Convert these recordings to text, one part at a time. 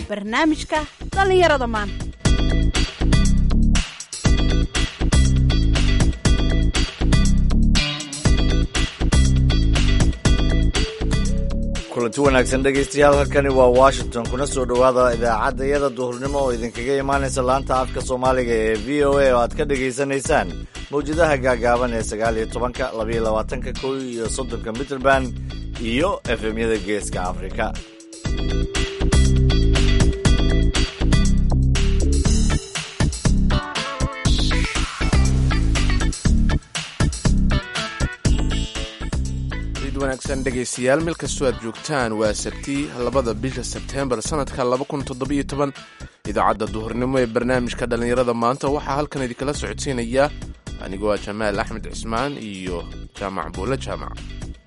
barnaamijka dhallinyarada maanta kulanti wanaagsan dhegaystayaal halkani waa washington kuna soo dhowaada idaacadda iyada duhurnimo oo idinkaga imaanaysa laanta afka soomaaliga ee v o a oo aad ka dhagaysanaysaan mawjadaha gaagaaban ee sagaal iyo tobanka labaiyo labaatanka kow iyo soddonka mitrband iyo efemyada geeska afrika wanaagsan dhegaystayaal meel kastoo aad joogtaan waa sabti labada bisha sebteembar sanadka idaacadda duhurnimo ee barnaamijka dhallinyarada maanta waxaa halkan idinkala socodsiinaya anigoo ah jamaal axmed cismaan iyo jaamac buulle jaamac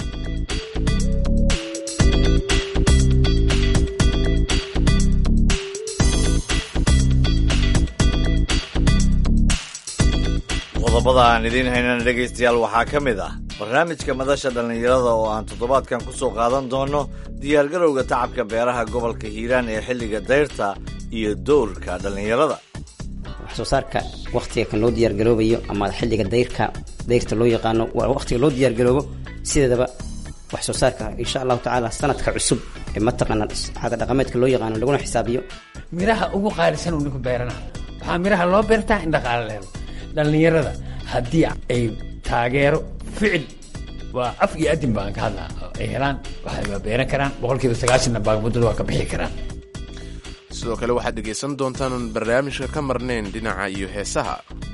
qodobada aan idiin haynana dhegaystayaal waxaa ka mid ah barnaamijka madasha dhallinyarada oo aan toddobaadkan ku soo qaadan doono diyaargarowga tacabka beeraha gobolka hiiraan ee xilliga dayrta iyo dowrka dhallinyarada wax soo saarka wakhtiga kan loo diyaargaroobayo ama xilliga dayrka dayrta loo yaqaano waa wakhtiga loo diyaargaroobo sideedaba wax soo saarka insha allahu tacaala sanadka cusub ee mataqaana caada dhaqameedka loo yaqaano laguna xisaabiyo miraha ugu qaalisan uu ninku beerana waxaa miraha loo beertaa in dhaqaale la helo dhallinyarada haddii ay taageero ficil waa af iyo adin baan ka hadlaa ay helaan waxay waa beeran karaan boqolkiiba sagaashanna baagmuddada waa ka bixi karaan sidoo kale waxaad dhegaysan doontaan oon barnaamijka ka marnayn dhinaca iyo heesaha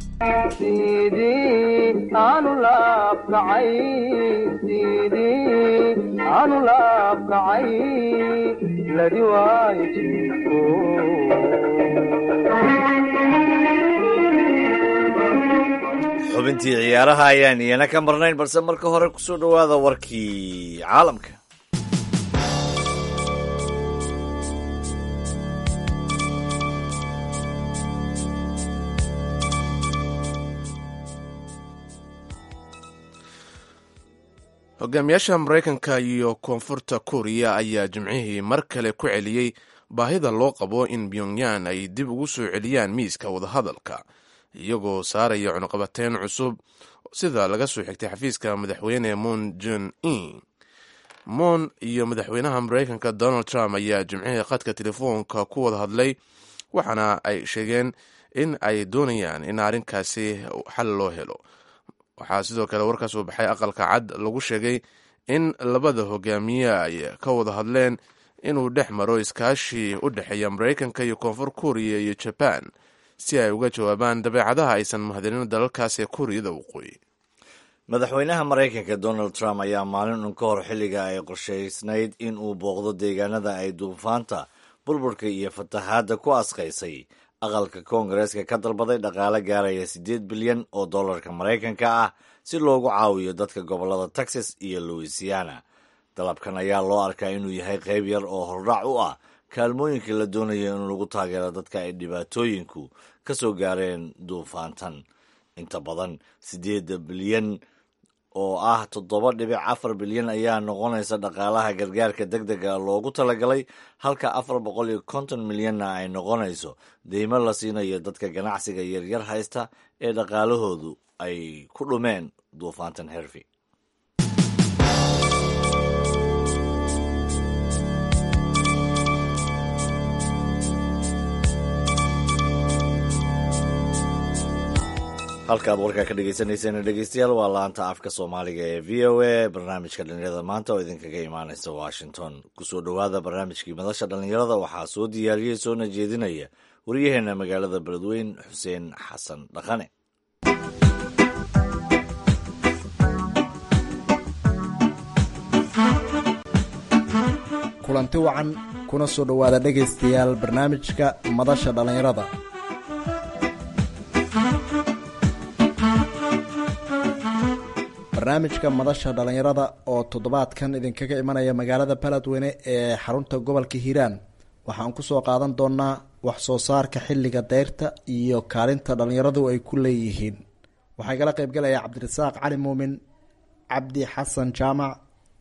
xubintii ciyaaraha ayaan iyana ka marnayn balse marka hore kusoo dhowaada warkii caalamka hogaamiyaasha maraykanka iyo koonfurta kuuriya ayaa jimcihii mar kale ku celiyey baahida loo qabo in pyongyan ay dib ugu soo celiyaan miiska wadahadalka iyagoo saaraya cunuqabateyn cusub sida laga soo xigtay xafiiska madaxweyne moon jon in moon iyo madaxweynaha maraykanka donald trump ayaa jimcihii khadka telefoonka ku wada hadlay waxaana ay sheegeen in ay doonayaan in arrinkaasi xal loo helo waxaa sidoo kale warka soo baxay aqalka cad lagu sheegay in labada hogaamiye ay ka wada hadleen inuu dhex maro iskaashi u dhexeeya maraykanka iyo koonfur kuuriya iyo jaban si ay uga jawaabaan dabeecadaha aysan mahadinin dalalkaas ee kuuriyada waqooyi madaxweynaha maraykanka donald trump ayaa maalin un ka hor xilliga ay qorshaysnayd in uu booqdo deegaanada ay duufaanta burburka iyo fatahaadda ku asqaysay aqalka koongareeska ka dalbaday dhaqaale gaaraya siddeed bilyan oo dollarka maraykanka ah si loogu caawiyo dadka gobollada texas iyo louisiana dalabkan ayaa loo arkaa inuu yahay qayb yar oo hordhac u ah kaalmooyinka la doonayo in lagu taageero dadka ay dhibaatooyinku ka soo gaareen duufaantan inta badan siddeeda bilyan oo ah toddoba dhibic afar bilyan ayaa noqonaysa dhaqaalaha gargaarka deg dega loogu talagalay halka afar boqol iyo konton milyanna ay noqonayso deymo la siinayo dadka ganacsiga yaryar haysta ee dhaqaalahoodu ay ku dhumeen duufaantan herfi halkaad warkaa ka dhegeysaneyseen dhegeystayaal waa laanta afka soomaaliga ee v o a barnaamijka dhallinyarada maanta oo idinkaga imaaneysa washington kusoo dhowaada barnaamijkii madasha dhallinyarada waxaa soo diyaariyey soona jeedinaya waryaheena magaalada beledweyn xuseen xasan dhaqane kulanti wacan kuna soo dhowaada dhegaystayaal barnaamijka madasha dhallinyarada barnaamijka madasha dhallinyarada oo toddobaadkan idinkaga imanaya magaalada baladweyne ee xarunta gobolka hiiraan waxaan kusoo qaadan doonaa wax soo saarka xilliga deyrta iyo kaalinta dhallinyaradu ay ku leeyihiin waxaa igala qeybgalaya cabdirasaaq cali muumin cabdi xasan jaamac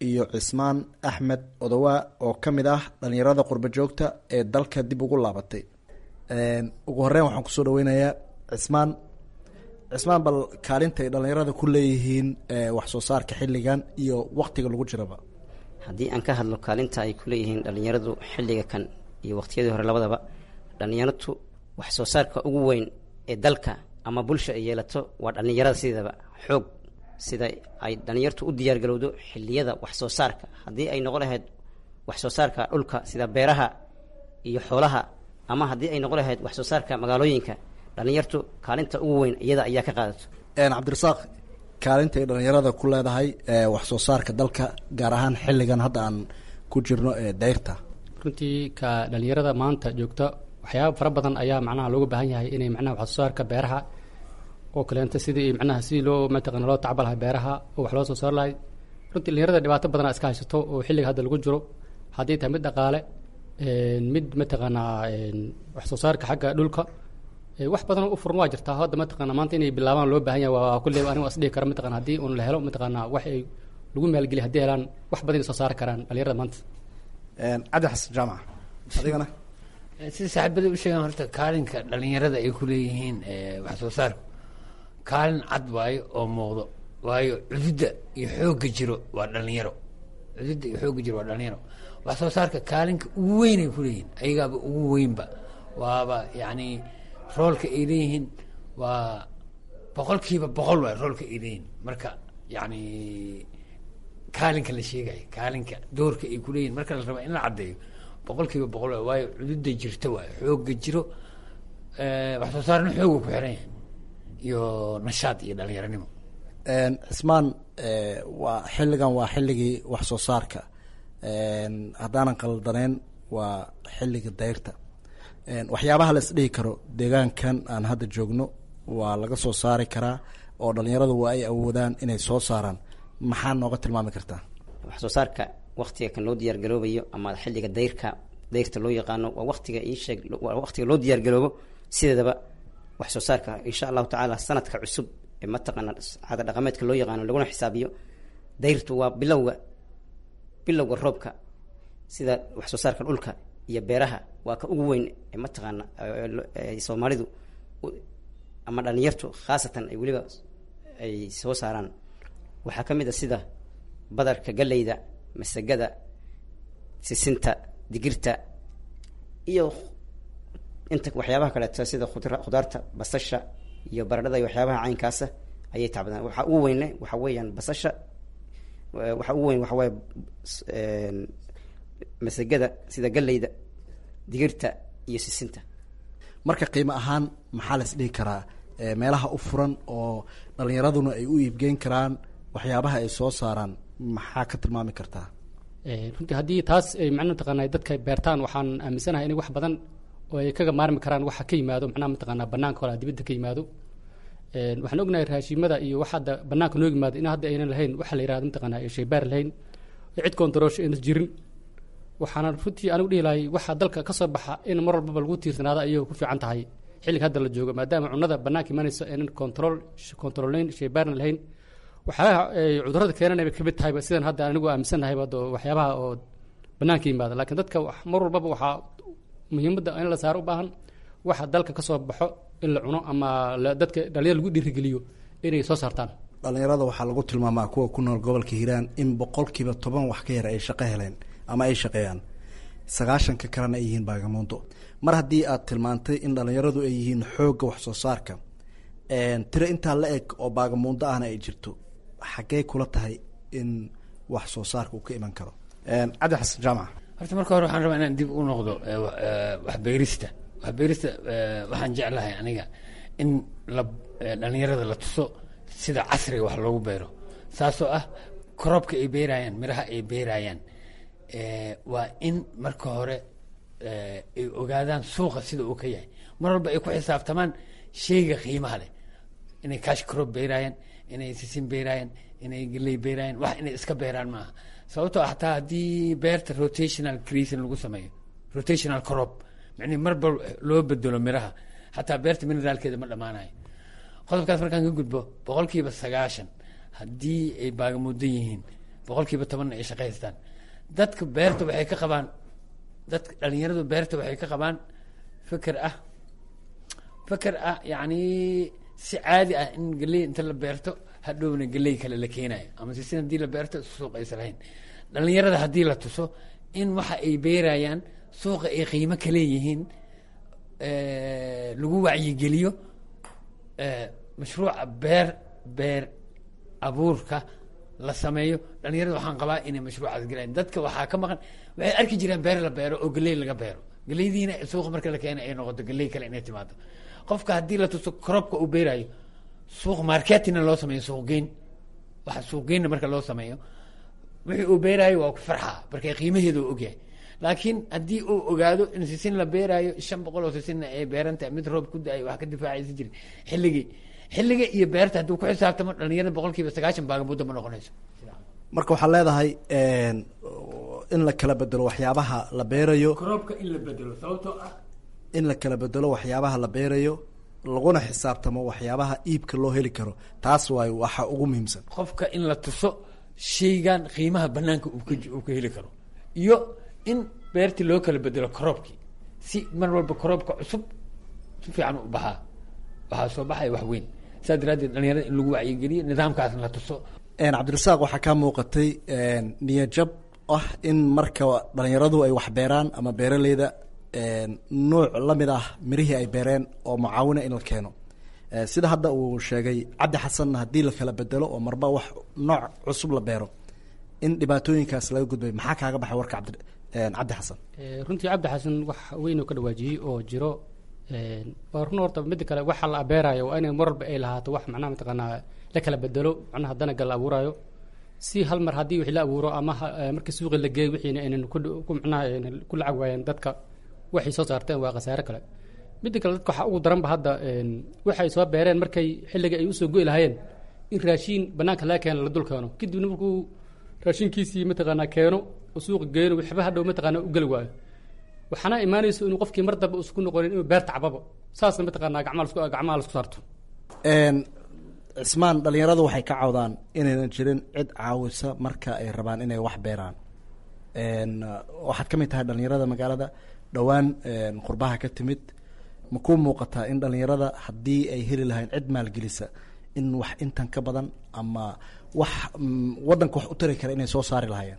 iyo cismaan axmed odowaa oo ka mid ah dhalinyarada qurbo joogta ee dalka dib ugu laabatay ugu horeyn waxaan kusoo dhaweynayaa cismaan cismaan bal kaalinta ay dhalinyarada ku leeyihiin wax soo saarka xilligan iyo waktiga lagu jiraba haddii aan ka hadlo kaalinta ay ku leeyihiin dhalinyaradu xilliga kan iyo waqtiyadii hore labadaba dhalinyaratu wax soo saarka ugu weyn ee dalka ama bulsha ay yeelato waa dhalinyarada sideedaba xoog sida ay dhalinyartu u diyaargarowdo xiliyada wax soo saarka haddii ay noqon lahayd wax soo saarka dhulka sida beeraha iyo xoolaha ama haddii ay noqon lahayd wax soo saarka magaalooyinka dhalinyartu kaalinta ugu weyn iyada ayaa ka qaadato cabdirasaaq kaalinta ay dhalinyarada ku leedahay wax soo saarka dalka gaar ahaan xilligan hadda aan ku jirno ee dayrta runtii ka dhalinyarada maanta joogta waxyaaba fara badan ayaa macnaha looga baahan yahay inay macnaha wax soo saarka beeraha oo kaleenta sidii macnaha sidii loo mataqana loo tacba lahay beeraha oo wax loo soo saar lahay runtii dhalinyarada dhibaato badana iska haysato oo xilliga hadda lagu jiro haddii tahay mid dhaqaale mid mataqaanaa wax soo saarka xagga dhulka wax badan u furan waa jirtaa hadda mataqana maanta inay bilaabaan loo baahan yahay waa kulle aniga is dhihi kara mataqana haddii un la helo mataqana wax ay lagu maalgeliya haddii helaan wax badan ay soo saari karaan dhalinyarada maanta cabdi xasan jaamac adigana sida saaxiibada u sheegaan horta kaalinka dhalinyarada ay ku leeyihiin wax soo saarku kaalin cad waayo oo muuqdo waayo cududda iyo xoogga jiro waa dhalinyaro cududda iyo xoogga jiro waa dhalinyaro wax soo saarka kaalinka ugu weyn ay ku leeyihiin ayagaaba ugu weynba waaba yacni roolka ay leeyihiin waa boqolkiiba boqol waay roolka ay leeyihiin marka yacni kaalinka la sheegayo kaalinka doorka ay kuleeyihin marka la rabaa in la caddeeyo boqolkiiba boqol waay waayo cududda jirta waayo xoogga jiro wax soo saarna xooga ku xiran yahay iyo nashaad iyo dhalinyaranimo cismaan waa xilligan waa xilligii wax soo saarka haddaanan qaldaneyn waa xilliga dayrta waxyaabaha la isdhihi karo deegaankan aan hadda joogno waa laga soo saari karaa oo dhalinyaradu waa ay awoodaan inay soo saaraan maxaa nooga tilmaami kartaa wax soo saarka waktiga kan loo diyaargaroobayo ama xilliga dayrka dayrta loo yaqaano waa waqtiga iisheeg waa waqtiga loo diyaargaroobo sideedaba wax soo saarka insha allahu tacaala sanadka cusub ee mataqaana caada dhaqameedka loo yaqaano laguna xisaabiyo dayrtu waa bilowga bilowga roobka sida wax soo saarka dhulka iyo beeraha waa ka ugu weyn ee mataqaana soomaalidu ama dhalinyartu khaasatan ay weliba ay soo saaraan waxaa ka mid a sida badarka galleyda masagada sisinta digirta iyo inta waxyaabaha kaleeto sida khudaarta basasha iyo baradhada iyo waxyaabaha caynkaasa ayay tacbadaan waxaa ugu weyne waxa weeyaan basasha waxaa ugu weyn waxa waaye masagada sida galleyda digirta iyo sisinta marka qiimo ahaan maxaa la isdhihi karaa meelaha u furan oo dhalinyaraduna ay u iibgeyn karaan waxyaabaha ay soo saaraan maxaa ka tilmaami kartaa runtii haddii taas ay macna mataqaana dadka beertaan waxaan aaminsanahay inay wax badan oo ay kaga maarmi karaan waxa ka yimaado macnaha mataqaana banaanka hore dibadda ka yimaado waxaan ognahay raashimada iyo wax hadda banaanka noo yimaado in hadda aynan lahayn waxa la yirahdo mataqaana shaybaar lahayn cid kontaroosho aynan jirin waxaana runtii anigu dhihi lahay waxa dalka ka soo baxa in mar walbaba lagu tiirsanaado ayay ku fiican tahay xilliga hadda la joogo maadaama cunada banaanka imanayso aynan control controlnayn shaybaarna lahayn waxyaabaha cudurada keenanay bay kamid tahayba sidan hadda anigu aaminsannahayba do waxyaabaha oo banaanka yimaada laakiin dadka mar walbaba waxaa muhiimadda in la saaro u baahan waxa dalka kasoo baxo in la cuno ama dadka dhalinyar lagu dhiirigeliyo inay soo saartaan dhalinyarada waxaa lagu tilmaamaa kuwa ku nool gobolka hiiraan in boqolkiiba toban wax ka yar ay shaqo heleen ama ay shaqeeyaan sagaashanka kalena ay yihiin baagamuundo mar haddii aad tilmaantay in dhalinyaradu ay yihiin xoogga wax soo saarka tiro intaa la eg oo baagamuundo ahna ay jirto xaggee kula tahay in wax soo saarka uu ka iman karo cabdi xasan jaamac horta marka hore waxaan rabaa inaan dib u noqdo waxbeerista waxbeerista waxaan jeclahay aniga in la dhalinyarada la tuso sida casriga wax loogu beero saasoo ah korobka ay beeraayaan miraha ay beeraayaan waa in marka hore ay ogaadaan suuqa sida uu ka yahay mar walba ay ku xisaabtamaan sheyga qiimaha leh inay cash crop beeraayaan inay sisin beeraayaan inay geley beeraayaan wax inay iska beeraan maaha sababtoo xataa haddii beerta rotational creation lagu sameeyo rotational crop micnihi marba loo bedelo miraha xataa beerta mineraalkeeda ma dhammaanayo qodobkaas markaan ka gudbo boqolkiiba sagaashan haddii ay baagamudan yihiin boqolkiiba tobanna ay shaqaystaan dadka beerta waxay ka qabaan dadka dhalinyaradu beerta waxay ka qabaan fikir ah fikir ah yacni si caadi ah in geley inta la beerto hadhowna geley kale la keenayo ama sisin haddii la beerto suuq aysa lahayn dhalinyarada haddii la tuso in waxa ay beerayaan suuqa ay qiimo ka leeyihiin lagu wacyigeliyo mashruuca beer beer abuurka la sameeyo dhalinyarada waxaan qabaa inay mashruucaas gelayan dadka waxaa ka maqan waxay arki jireen beer la beero oo geley laga beero geleydiina suuqa marka la keena ay noqoto geley kale inay timaado qofka haddii la tuso korobka uu beerayo suuq marketina loo sameeyo suuqgeyn waxa suuqgeynna marka loo sameeyo wixii uu beeraayo waa ku farxaa marka qiimaheeda uu ogyahay laakiin haddii uu ogaado in sisin la beeraayo shan boqol oo sisinna ay beeran tahay mid roob ku da-ay wax ka difaacaysa jirin xilligii xilliga iyo beerta hadduu ku xisaabtamo dhalinyarada boqol kiiba sagaashan baagabuda ma noqonayso marka waxaad leedahay in la kala bedelo waxyaabaha la beerayo roobka in la bedelo sababtoo ah in la kala bedelo waxyaabaha la beerayo laguna xisaabtamo waxyaabaha iibka loo heli karo taas waayo waxa ugu muhiimsan qofka in la tuso shaygan qiimaha banaanka uu ka uu ka heli karo iyo in beertii loo kala bedelo koroobkii si mar walba koroobka cusub si fiican u baxaa waxaa soo baxaya wax weyn saas daraaddeed dhalinyarada in lagu wacyigeliyo nidaamkaasna la tuso cabdirasaaq waxaa kaa muuqatay niyajab ah in marka dhalinyaradu ay wax beeraan ama beeraleyda nuuc lamid ah mirihii ay beereen oo mucaawina in la keeno sida hadda uu sheegay cabdi xasanna haddii la kala bedelo oo marba wax nooc cusub la beero in dhibaatooyinkaas laga gudbay maxaa kaaga baxay warka cabdi cabdi xasan runtii cabdi xasan wax weyn oo ka dhawaajiyey oo jiro waa run horta midda kale waxa la abeerayo waa inay mar walba ay lahaato wax macnaha mataqaanaa la kala bedelo macnaha danaga la abuurayo si hal mar haddii wixii la abuuro ama markii suuqi la geeyo wixiina aynan ku macnaha ku lacag waayeen dadka waxay soo saarteen waa khasaare kale midda kale dadka waxaa ugu daranba hadda waxay soo beereen markay xilliga ay usoo go'i lahaayeen in raashiin banaanka laga keeno la dul keeno kadibna markuu raashinkiisii mataqaanaa keeno oo suuqa geeno waxba hadhow mataqaanaa u geli waayo waxaana imaanayso inuu qofkii mar dambe usku noqonin inuu beerta cababo saasna mataqaanaa gacmaha lasku gacmaha lasku saarto cismaan dhalinyaradu waxay ka cawdaan inaynan jirin cid caawisa marka ay rabaan inay wax beeraan waxaad ka mid tahay dhalinyarada magaalada dhowaan qurbaha ka timid ma ku muuqataa in dhalinyarada haddii ay heli lahayn cid maalgelisa in wax intan ka badan ama wax waddanka wax u tari kara inay soo saari lahaayeen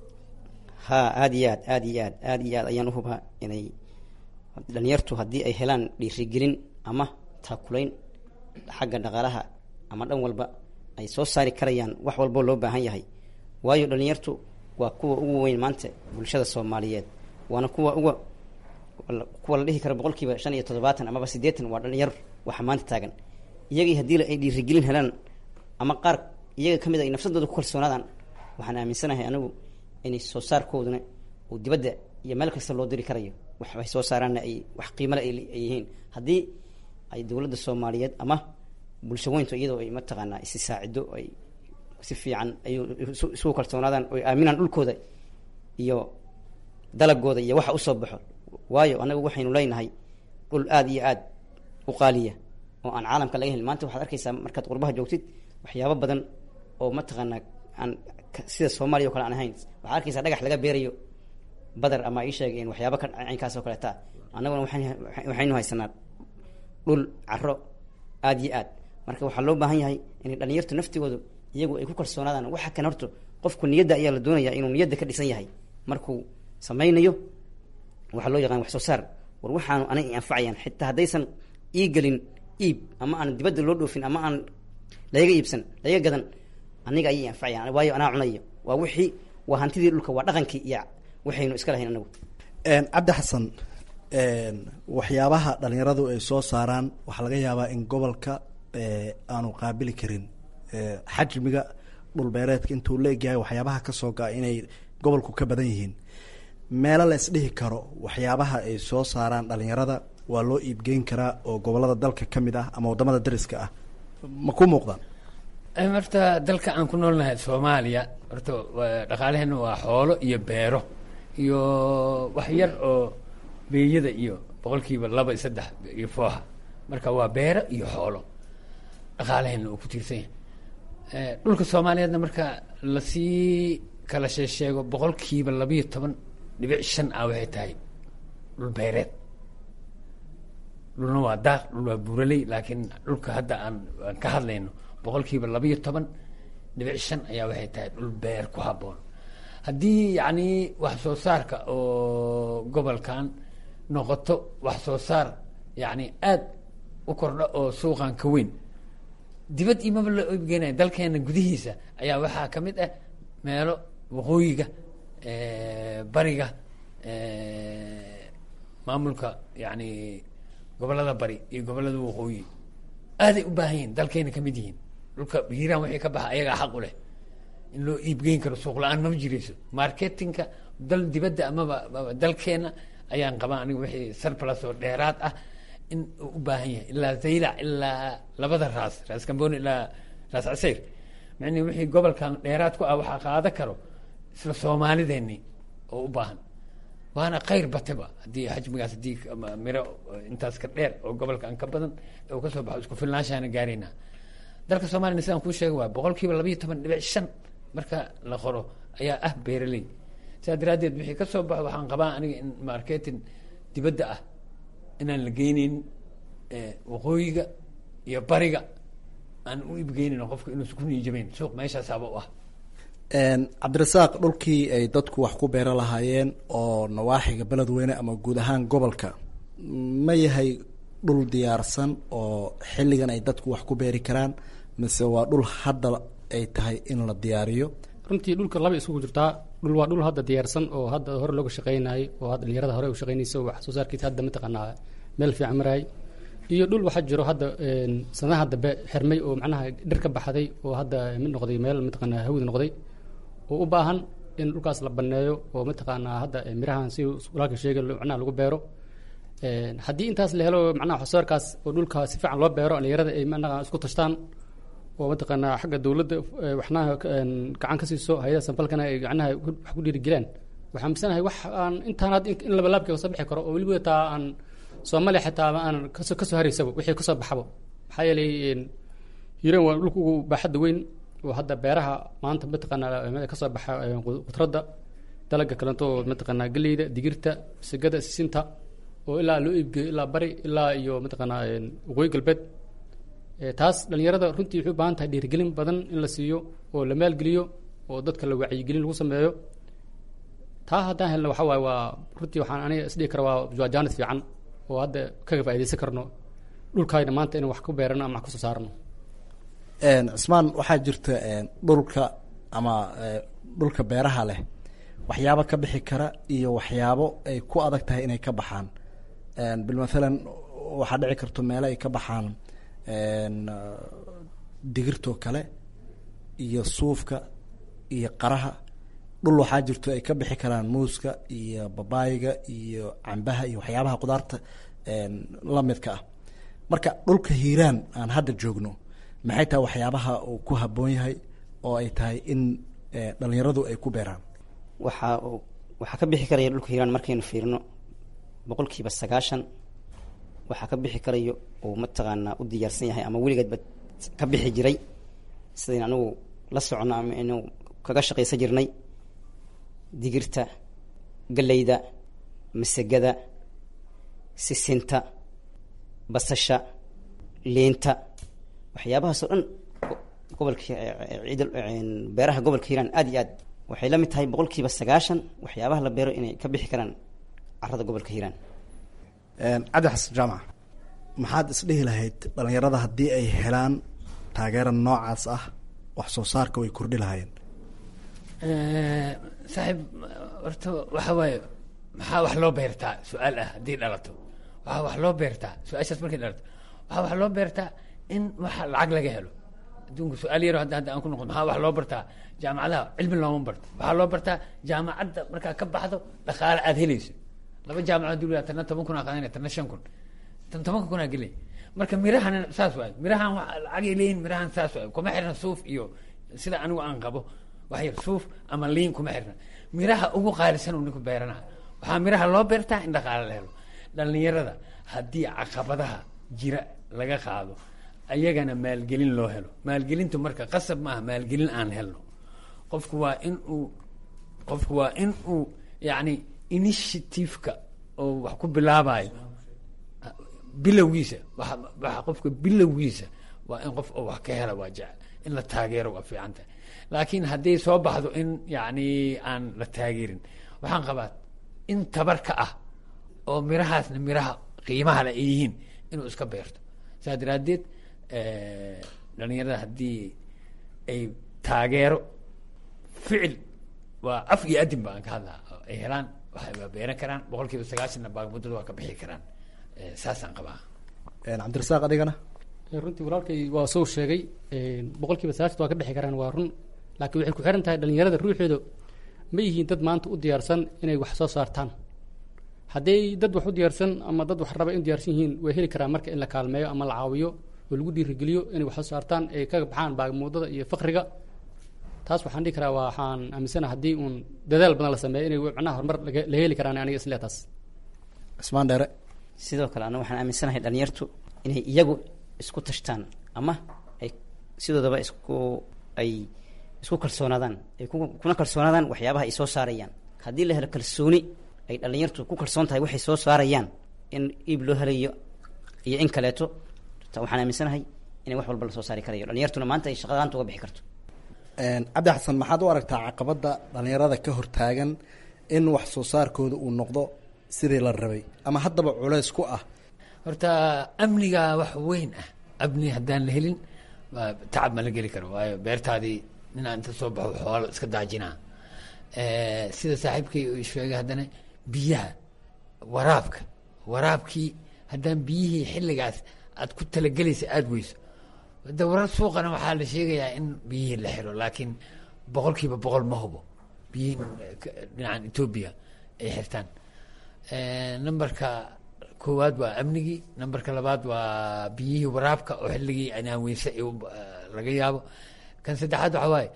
ha aada iyo aad aada iyo aad aada iyo aad ayaan uhubaa inay dhalinyartu haddii ay helaan dhiirigelin ama taakulayn xagga dhaqaalaha ama dhan walba ay soo saari karayaan wax walboo loo baahan yahay waayo dhalinyartu waa kuwa ugu weyn maanta bulshada soomaaliyeed waana kuwa uga kuwa la dhihi karo boqolkiiba shan iyo toddobaatan amaba siddeetan waa dhalinyar waxa maanta taagan iyagii haddii ay dhiirigelin helaan ama qaar iyaga ka mid a ay nafsadooda ku kalsoonaadaan waxaan aaminsanahay anigu inay soo saarkooduna uu dibadda iyo meel kasta loo diri karayo wax ay soo saaraanna ay wax qiimale ay yihiin haddii ay dowladda soomaaliyeed ama bulsho weyntu iyadoo ay mataqaanaa isi saacido ay si fiican ay isugu kalsoonaadaan oy aaminaan dhulkooda iyo dalagooda iyo waxa usoo baxo waayo anagu waxaynu leenahay dhul aada iyo aada u qaaliya oo aan caalamka laga helin maanta waxaad arkaysaa markaad qurbaha joogtid waxyaabo badan oo mataqaanaa aan sida soomaaliya o kale aan ahayn waxaad arkaysaa dhagax laga beerayo badar ama ii sheegeen waxyaaba ka caynkaas oo kaleeta annaguna waan waxaynu haysanaa dhul caro aada iyo aad marka waxaa loo baahan yahay inay dhalinyartu naftigoodu iyagu ay ku kalsoonaadaan waxa kan horto qofku niyadda ayaa la doonaya inuu niyadda ka dhisan yahay markuu samaynayo waxaa loo yaqaan wax soo saar war waxaanu anay anfacayaan xitaa haddaysan ii gelin iib ama aan dibadda loo dhoofin ama aan laga iibsan laga gadan aniga ayay anfacayaan waayo anaa cunayo waa wixii waa hantidii dhulka waa dhaqankii iyo waxaynu iska lahayn anagu cabdi xasan waxyaabaha dhalinyaradu ay soo saaraan waxaa laga yaabaa in gobolka aanu qaabili karin xajmiga dhulbeereedka intuu la egyahay waxyaabaha kasoo ga inay gobolku ka badan yihiin meelo la isdhihi karo waxyaabaha ay soo saaraan dhalinyarada waa loo iibgeyn karaa oo gobolada dalka ka mid ah ama wadamada dariska ah ma ku muuqdaan horta dalka aan ku noolnahay soomaaliya horta dhaqaalaheena waa xoolo iyo beero iyo wax yar oo beeyada iyo boqolkiiba laba iyo saddex iyo fooha marka waa beero iyo xoolo dhaqaalaheena uu ku tiirsan yahay Eh, dhulka soomaaliyeedna marka lasii kala sheesheego boqolkiiba labiyo toban dhibic shan ah waxay tahay dhul beereed dhulna waa daaq dhul waa buuraley laakiin dhulka hadda aan aan ka hadlayno boqolkiiba labiyo toban dhibic shan ayaa waxay tahay dhul beer ku habboon haddii yacni wax soo saarka oo gobolkan noqoto wax soo saar yacni aad u kordha oo suuqan ka weyn dibad imaba la iibgeynaya dalkeena gudihiisa ayaa waxaa ka mid ah meelo waqooyiga bariga maamulka yani gobolada bari iyo gobolada waqooyi aaday u baahan yihin dalkeena kamid yihiin dhulka hiiraan wixii ka baxa ayagaa xaq u leh in loo iibgeyn karo suuq la-aan mama jirayso marketinka dal dibadda amaba amaba dalkeena ayaan qabaa aniga wixii surplus oo dheeraad ah in uu u baahan yahay ilaa zaylac ilaa labada raas raas kamboni ilaa raas caseyr macnii wixii gobolkan dheeraad ku ah waxaa qaada karo isla soomaalideeni oo u baahan waana khayr bateba haddii xajmigaas haddii ama miro intaas ka dheer oo gobolkan ka badan uu kasoo baxo isku filnaanshaana gaaraynaa dalka soomaliya sidaan kuu sheega waa boqol kiiba labayo toban dhibic shan marka la qoro ayaa ah beeraley sidaa daraaddeed wixii ka soo baxo waxaan qabaa aniga in marketing dibadda ah inaan la geyneyn waqooyiga iyo bariga aan u iibgeyneyn oo qofka inuusan ku niijabeyn suuq meeshaasaaba u ah cabdirasaaq dhulkii ay dadku wax ku beera lahaayeen oo nawaaxiga beledweyne ama guud ahaan gobolka ma yahay dhul diyaarsan oo xilligan ay dadku wax ku beeri karaan mise waa dhul hadda ay tahay in la diyaariyo runtii dhulka laba isugu jirtaa dhul waa dhul hadda diyaarsan oo hadda hore looga shaqeynayay oo hadda dhalinyarada hore u shaqeynaysa oo wax soo saarkiisa hadda mataqaanaa meel fiican marayay iyo dhul waxaa jiro hadda sanadaha dambe xirmay oo macnaha dhir ka baxday oo hadda mid noqday meel mataqaanaa hawd noqday oo u baahan in dhulkaas la baneeyo oo mataqaanaa hadda mirahan si walaalka sheegay macnaha lagu beero haddii intaas la helo macnaha waxsoosaarkaas oo dhulka si fiican loo beero dhalinyarada ay macnaha isku tashtaan oo mataqaanaa xagga dawladda waxnaha gacan ka siiso hay-ada sanfalkana ay macnaha wax ku dhiirigelaan waxaan misanahay wax aan intaan hadda in labalaabkii kasoo bixi karo oo weliba taa aan soomaaliya xitaa ma aan kasoo kasoo haraysaba wixii kasoo baxabo maxaa yeelay hiiraan waa dhulka ugu baaxadda weyn oo hadda beeraha maanta mataqaanaa kasoo baxa khudradda dalaga kalento oo mataqaanaa geleyda digirta sigada sisinta oo ilaa loo iibgeeyo ilaa bari ilaa iyo mataqaanaa waqooyi galbeed taas dhalinyarada runtii waxay u baahan tahay dhiirigelin badan in la siiyo oo la maalgeliyo oo dadka la wacyigelin lagu sameeyo taa haddaan helno waxa waaye waa runtii waxaan aniga isdhihi kara waa jaanis fiican oo hadda kaga faaidaysan karno dhulkaayna maanta inaan wax ku beerano ama wax kusoo saarno cismaan waxaa jirta dhulka ama dhulka beeraha leh waxyaabo ka bixi kara iyo waxyaabo ay ku adag tahay inay ka baxaan bilmathalan waxaa dhici karto meelo ay ka baxaan digirtoo kale iyo suufka iyo qaraha dhul waxaa jirto ay ka bixi karaan muuska iyo babaayiga iyo cambaha iyo waxyaabaha qudaarta lamidka ah marka dhulka hiiraan aan hadda joogno maxay tahay waxyaabaha uu ku habboon yahay oo ay tahay in dhalinyaradu ay ku beeraan waxaa waxaa ka bixi karaya dhulka hiiraan markaynu fiirino boqol kiiba sagaashan waxaa ka bixi karayo uu mataqaanaa u diyaarsan yahay ama weligeedba ka bixi jiray sidayn anigu la socono ama inu kaga shaqaysan jirnay digirta galeyda masagada sisinta basasha liinta waxyaabahaasoo dhan gobolka ciid beeraha gobolka hiiraan aad iyo aad waxay la mid tahay boqol kiiba sagaashan waxyaabaha la beero inay ka bixi karaan carada gobolka hiiraan cabdi xasan jaamac maxaad isdhihi lahayd dhalinyarada haddii ay helaan taageera noocaas ah wax soo saarka way kordhi lahaayeen saaxiib horta waxa waaye maxaa wax loo beertaa su-aal ah haddii dhalato waxaa wax loo beertaa su-aashaas markay dhalato waxaa wax loo beertaa in waxa lacag laga helo adduunka su-aal yaro hadda hadda aan ku noqdo maxaa wax loo bartaa jaamacadaha cilmi looma barto waxaa loo bartaa jaamacadda markaa ka baxdo dhaqaale aada helayso laba jaamacad dul tana toban kun aa qaadanaya tana shan kun tan tobanka kun aa gelay marka mirahan saas waay mirahan wa lacagay leeyihin mirahan saas waay kuma xirna suuf iyo sida anigu aan qabo wax yar suuf ama liin kuma xirna miraha ugu qaalisan uu ninku beeranaha waxaa miraha loo beertaa in dhaqaale la helo dhalinyarada haddii caqabadaha jira laga qaado ayagana maalgelin loo helo maalgelintu marka qasab maaha maalgelin aan helno qofku waa in uu qofku waa in uu yacni initiativeka oo wax ku bilaabayo bilowgiisa wa waxa qofka bilowgiisa waa in qof oo wax ka hela waa jecel in la taageero waa fiican tahay laakiin hadday soo baxdo in yacni aan la taageerin waxaan qabaa in tabar ka ah oo mirahaasna miraha qiimaha le ay yihiin inuu iska beerto saa daraaddeed dhalinyarada haddii ay taageero ficil waa af iyo adin baan ka hadlaa oo ay helaan waxay waa beeran karaan boqol kiiba sagaashanna baagmuddada waa ka bixi karaan saasaan qabaa cabdirasaaq adigana runtii walaalkay waa soo sheegay boqol kiiba sagaashan waa ka bixi karaan waa run laakiin waxay ku xiran tahay dhalinyarada ruuxeedu ma yihiin dad maanta u diyaarsan inay wax soo saartaan hadday dad wax u diyaarsan ama dad wax raba in diyaarsan yihiin way heli karaan marka in la kaalmeeyo ama la caawiyo oo lagu dhiirigeliyo inay wax soo saartaan ay kaga baxaan baagmuudada iyo fakriga taas waxaan dhihi karaa waxaan aaminsana haddii uun dadaal badan la sameeyo inay macnaha horumar la heli karaan aniga isle taas cismaan dheere sidoo kale aniga waxaan aaminsanahay dhalinyartu inay iyagu isku tashtaan ama ay sidoodaba isku ay isku kalsoonaadaan ay kuna kalsoonaadaan waxyaabaha ay soo saarayaan haddii la helo kalsooni ay dhalinyartu ku kalsoon tahay waxay soo saarayaan in iib loo helayo iyo in kaleeto waxaan aaminsanahay inay wax walba lasoo saari karayo dhalinyartuna maanta ay shaqadaanta uga bixi karto cabdi xasan maxaad u aragtaa caqabadda dhalinyarada ka hortaagan in wax soo saarkooda uu noqdo sidii la rabay ama haddaba culeys ku ah horta amniga wax weyn ah amni haddaan la helin tacab ma la geli karo waayo beertaadii ninaa inta soo baxo xoolo iska daajinaa sida saaxiibkay uu sheegay haddana biyaha waraabka waraabkii haddaan biyihii xilligaas aad ku talagelaysa aada weyso de warar suuqana waxaa la sheegayaa in biyihii la xiro laakiin boqol kiiba boqol ma hubo biyihii dhinacan etoobiya ay xirtaan numberka koowaad waa amnigii numberka labaad waa biyihii waraabka oo xilligii anaaweynse laga yaabo kan saddexaad waxaa waaye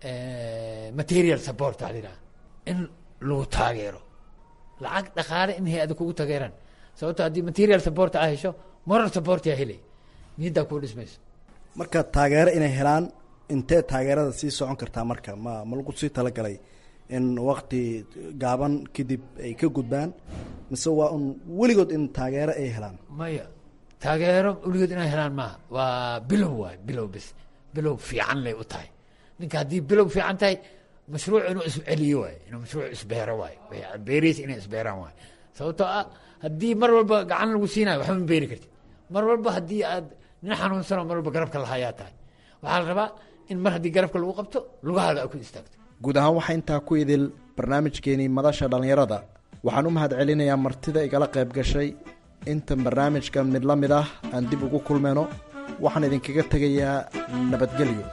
material support waxaa la yidhaha in lagu taageero lacag dhaqaale in hay-ada kugu taageeraan sababto haddii material support aa hesho moral support yaa helay niyaddaa kuu dhismayso marka taageero inay helaan intee taageerada sii socon kartaa marka ma ma lagu sii talagalay in wakti gaaban kadib ay ka gudbaan mise waa un weligood in taageero ay helaan maya taageero weligood inay helaan maaha waa bilow waay bilow bis bilow fiican lay u tahay ninka haddii bilow fiican tahay mashruuc inuu isceliyo waay inuu mashruuc isbeero waay beeraysa inay isbeeraan waay sababtoo ah haddii mar walba gacan lagu siinayo waxba ma beeri kartid mar walba haddii aad nin xanuunsanoo mar walba garabka lahayaa tahay waxaa la rabaa in mar haddii garabka lagu qabto lugahaada a ku istaagto guud ahaan waxaa intaa ku idil barnaamijkeenii madasha dhallinyarada waxaan u mahad celinayaa martida igala qayb gashay intan barnaamijkan mid la mid ah aan dib ugu kulmayno waxaan idinkaga tegayaa nabadgelyo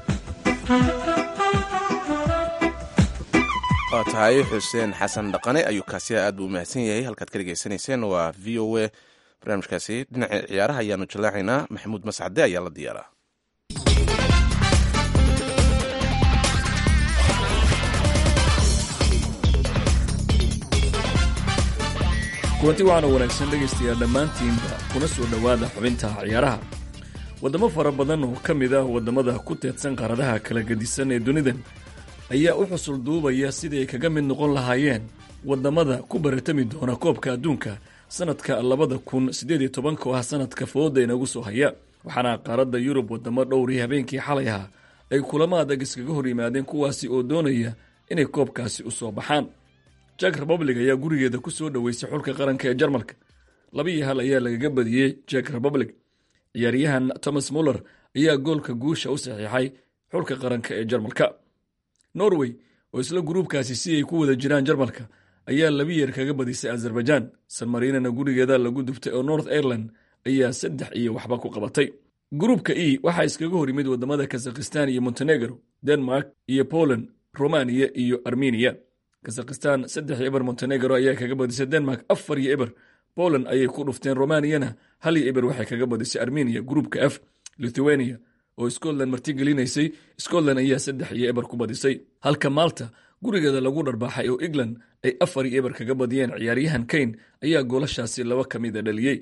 waa tahay xuseen xasan dhaqane ayuu kaasiya aad buu u mahadsan yahay halkaad ka dhegeysanayseen waa v o a barnaamijkaasi dhinaca ciyaaraha ayaanu jallaacaynaa maxamuud mascade ayaa la diyaaraa kulanti waxaana wanaagsan dhegaystayaal dhammaantiinba kuna soo dhowaada xubinta ciyaaraha waddamo fara badan oo ka mid ah waddamada ku teedsan qaaradaha kala gedisan ee dunidan ayaa u xusul duubaya sidii ay kaga mid noqon lahaayeen waddamada ku baratami doona koobka adduunka sannadka labada kun siddeed iyo tobanka oo ah sannadka fooda inagu soo haya waxaana qaaradda yurub waddamo dhowrii habeenkii xalay ahaa ay kulamo adag iskaga hor yimaadeen kuwaasi oo doonaya inay koobkaasi u soo baxaan jak republic ayaa gurigeeda ku soo dhoweysay xulka qaranka ee jarmalka laba iyo hal ayaa lagaga badiyey jak republic ciyaaryahan thomas muller ayaa goolka guusha u saxiixay xulka qaranka ee jarmalka norway oo isla gruubkaasi si ay ku wada jiraan jarmalka ayaa laba yeer kaga badisay azerbaijan sanmarinana gurigeeda lagu duftay oo north ireland ayaa saddex iyo waxba ku qabatay gruubka e waxaa iskaga hor yimid waddamada kazakhistan iyo montenegro denmark iyo poland romaniya iyo armeniya kazakhistan saddex iyo eber montenegro ayaa kaga badisay denmark afar iyo eber poland ayay ku dhufteen romaniyana hal iyo eber waxay kaga badisay armeniya gruubka f lithuania oo scotland martigelinaysay scotland ayaa saddex iyo eber ku badisay halka malta gurigeeda lagu dharbaaxay oo england ay afar iyo eber kaga badiyeen ciyaaryahan kane ayaa goolashaasi laba ka mida dhaliyey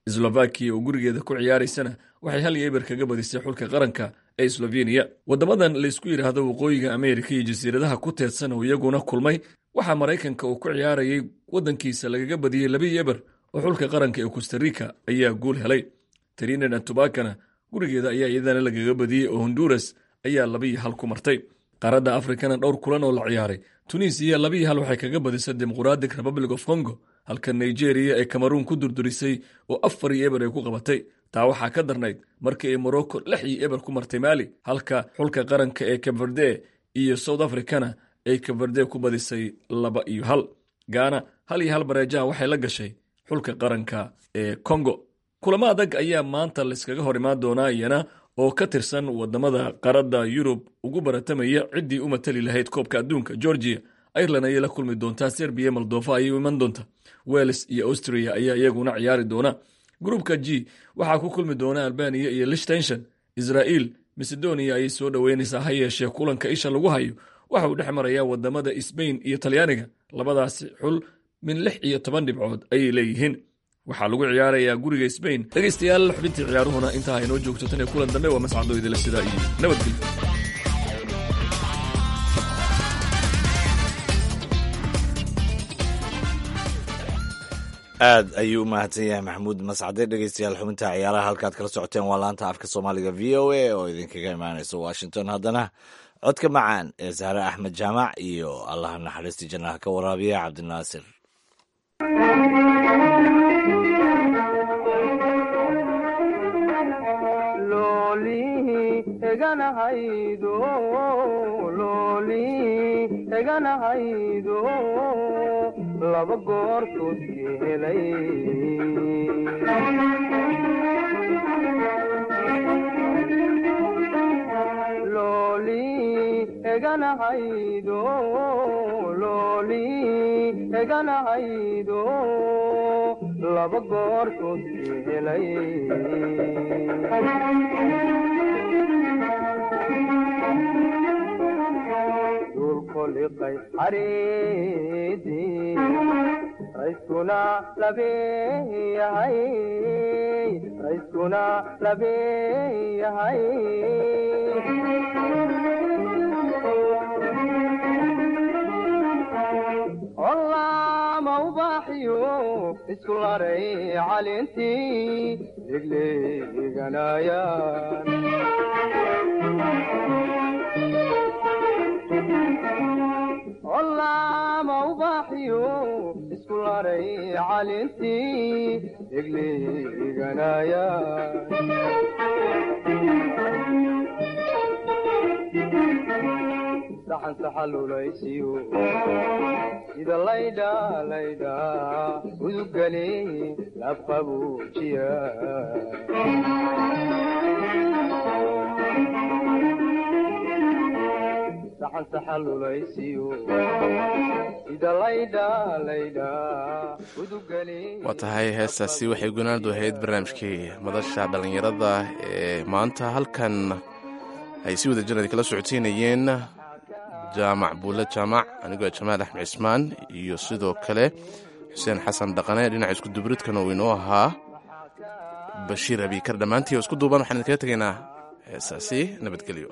slovakiya oo gurigeeda ku ciyaaraysana waxay hal iyo eber kaga badisay xulka qaranka ee sloveniya waddamadan laysku yidhaahdo waqooyiga ameerika iyo jasiiradaha ku teedsan oo iyaguna kulmay waxaa maraykanka uu ku ciyaarayay waddankiisa lagaga badiyey labii eber oo xulka qaranka ee costarica ayaa guul helay trinidad tobakana gurigeeda ayaa iyadana lagaga badiyey oo honduras ayaa labiiyo hal ku martay qaaradda afrikana dhowr kulan oo la ciyaaray tunisiya labiiyo hal waxay kaga badisay dimuqratic republic of congo halka nigeria ee cameruun ku durdurisay oo afar iyo eber ay ku qabatay taa waxaa ka darnayd markii ay morocco lix iyo eber ku martay maali halka xulka qaranka ee kabverde iyo south africana ay kabverde ku badisay laba iyo hal gaana hal iyo hal bareejaha waxay la gashay xulka qaranka ee congo kulamo adag ayaa maanta layskaga hor imaan doonaa iyana oo ka tirsan wadamada qaradda yurub ugu baratamaya ciddii u matali lahayd koobka adduunka georgia ireland ayay la kulmi doontaa serbiya moldova ayay u iman doonta wales iyo austria ayaa iyaguna ciyaari doona gruupka g waxaa ku kulmi doona albaniya iyo lichtenshon israel macedonia ayay soo dhoweynaysaa ha yeeshee kulanka isha lagu hayo waxa uu dhex marayaa wadamada sbain iyo talyaaniga labadaasi xul min lix iyo toban dhibcood ayay leeyihiin waxaa lagu ciyaarayaa guriga sbain dhegaystayaal xubintii ciyaaruhuna intaa haynoo joogto tan iyo kulan dambe waa mascado idila sidaa iyo nabadgelyo aad ayuu u mahadsan yahay maxamuud mascade dhegeystayaal xubinta ciyaaraha halkaad kala socoteen waa laanta afka soomaaliga v o a oo idinkaga imaanaysa washington haddana codka macaan ee sahre axmed jaamac iyo allaha naxariistii jannaha ka waraabiya cabdinaasir eganahaydo laba goortood helay looli eganahaydo looli eganahaydo laba goortood helay dulkoliqay xariidii rayskuna labeeyahay rayskuna labeeyahay ollaama ubaaxiyo isku laray calintii degleeganayaan ollaama ubaaxiyo isku laray calintii degleeganaya saxan saxalulaysiyo sida laydha laydha udugale labqabuujiya saxan saxalulaysiyo sida laydha laydha udugale waa tahay heestaasi waxay gunaanadu ahayd barnaamijkii madasha dhallinyarada ee maanta halkan ay si wada jirad kala socoteynayeen jaamac buule jaamac anigoo jamaal axmed cismaan iyo sidoo kale xuseen xasan dhaqane dhinaca iskudubridkana uu inoo ahaa bashiir abiikar dhammaantii oo isku duuban waxaan idinkaga tegaynaa heesaasi nabadgelyo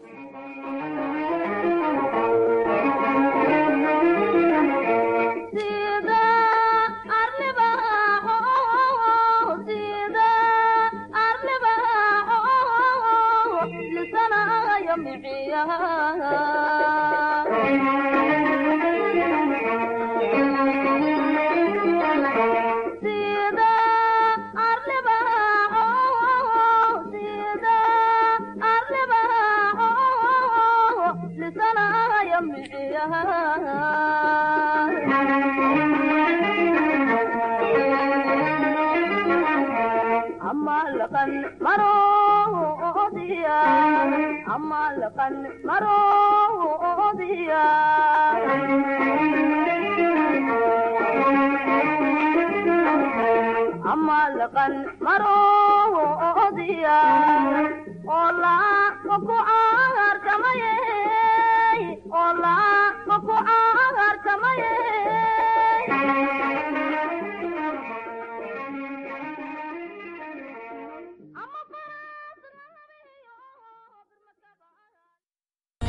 oo la ku caarkamay